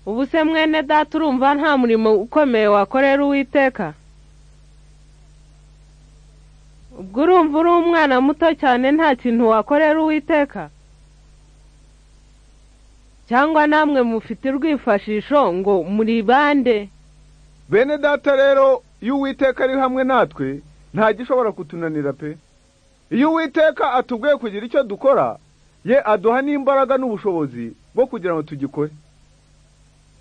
ubu se mwene data urumva nta murimo ukomeye wakorera uwiteka ubwo urumva uri umwana muto cyane nta kintu wakorera uwiteka cyangwa namwe mufite urwifashisho ngo muribande bene data rero iyo uwiteka ari hamwe natwe nta gishobora kutunanira pe iyo uwiteka atubwiye kugira icyo dukora ye aduha n'imbaraga n'ubushobozi bwo kugira ngo tugikore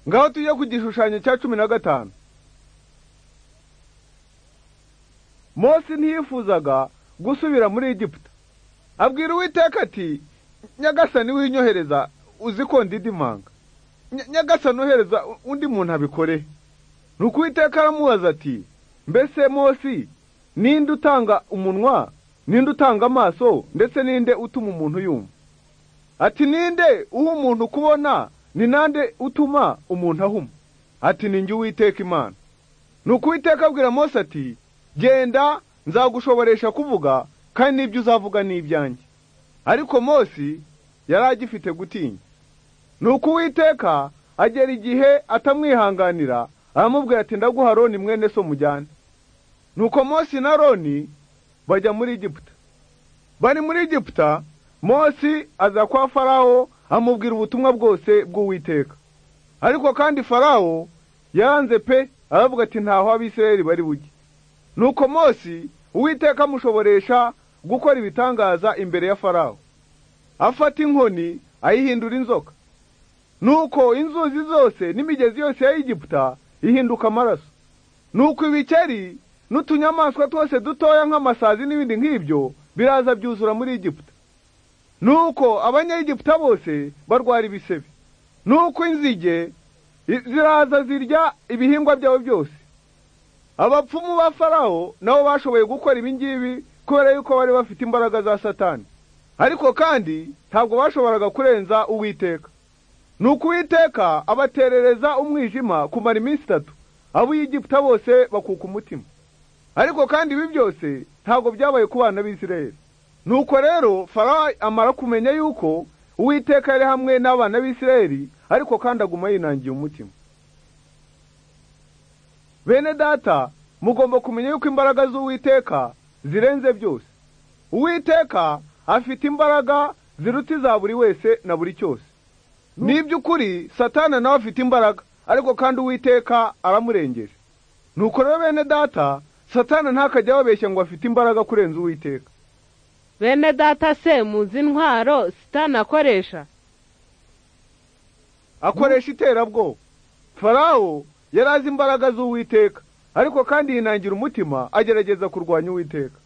ngaho tujye ku gishushanyo cya cumi na gatanu Mose ntiyifuzaga gusubira muri Egiputa abwira uwiteka ati nyagasani winyohereza uzi ko ndidimanga nyagasani ohereza undi muntu abikore nuko uwiteka aramubaza ati mbese Mose ninde utanga umunwa ninde utanga amaso ndetse ninde utuma umuntu yumva ati ninde uha umuntu kubona ni nande utuma umuntu ahuma ati ni njye uwiteka imana nuko uwiteka abwira Mose ati genda nzagushoboresha kuvuga kandi n'ibyo uzavuga ni ibyanjye ariko Mose yari agifite gutinya nuko uwiteka agera igihe atamwihanganira aramubwira ati ndaguha roni mwene so mujyane nuko Mose na roni bajya muri Egiputa bari muri Egiputa Mose aza kwa farawo amubwira ubutumwa bwose bw'uwiteka ariko kandi farawo yaranze pe aravuga ati ntaho abisirayeli bari bujye nuko Mose uwiteka amushoboresha gukora ibitangaza imbere ya farawo afata inkoni ayihindura inzoka nuko inzuzi zose n'imigezi yose ya Egiputa ihinduka amaraso nuko ibikeri n'utunyamaswa twose dutoya nk'amasazi n'ibindi nk'ibyo biraza byuzura muri Egiputa nuko abanyegiputa bose barwara ibisebe nuko inzige ziraza zirya ibihingwa byabo byose abapfumu ba farawo nabo bashoboye gukora ibingibi kubera yuko bari bafite imbaraga za satani ariko kandi ntabwo bashoboraga kurenza uwiteka nuko uwiteka abaterereza umwijima kumara iminsi itatu abo Egiputa bose bakuka umutima ariko kandi ibi byose ntabwo byabaye ku bana b'isirayeli nuko rero farawo amara kumenya yuko uwiteka yari hamwe n'abana b'isirayeli ariko kandi aguma yinangiye umutima bene data mugomba kumenya yuko imbaraga z'uwiteka zirenze byose uwiteka afite imbaraga ziruta iza buri wese na buri cyose ni iby'ukuri satana nawe afite imbaraga ariko kandi uwiteka aramurengeje nuko rero bene data satana ntakajya ababeshya ngo afite imbaraga kurenza uwiteka bene data se muzi intwaro sitani akoresha akoresha iterabwoba farawo yari azi imbaraga z'uwiteka ariko kandi yinangira umutima agerageza kurwanya uwiteka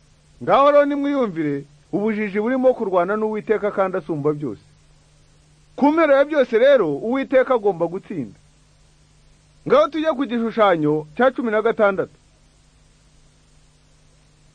ngaho rero nimwiyumvire ubujiji burimo kurwana n'uwiteka kandi asumba byose ku mpera ya byose rero uwiteka agomba gutsinda ngaho tujye ku gishushanyo cya cumi na gatandatu